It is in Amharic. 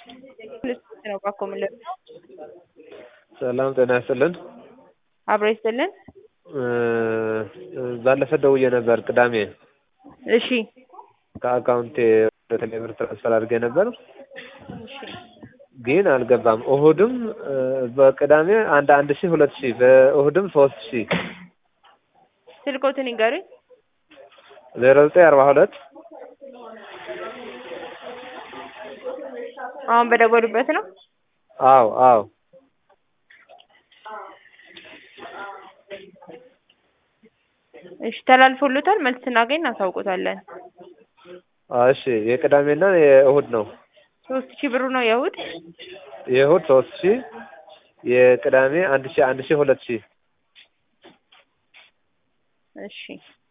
ነው እባክዎ ምን ልርዳዎ? ሰላም ጤና ይስጥልን። አብሮ ይስጥልን። ባለፈ ደውዬ ነበር ቅዳሜ እሺ ከአካውንቴ ወደ ቴሌ ብር ትራንስፈር አድርጌ ነበር እሺ ግን አልገባም። እሁድም በቅዳሜ አንድ አንድ ሺህ ሁለት ሺህ በእሁድም ሶስት ሺህ ስልክዎትን ይንገሩኝ። ዜሮ ዘጠኝ አርባ ሁለት አሁን በደወሉበት ነው? አዎ አዎ እሺ ተላልፎልዎታል። መልስ ስናገኝ እናሳውቅዎታለን። እሺ የቅዳሜና የእሁድ ነው። ሶስት ሺህ ብሩ ነው የእሁድ? የእሁድ ሶስት ሺህ የቅዳሜ አንድ ሺህ አንድ ሺህ ሁለት ሺህ እሺ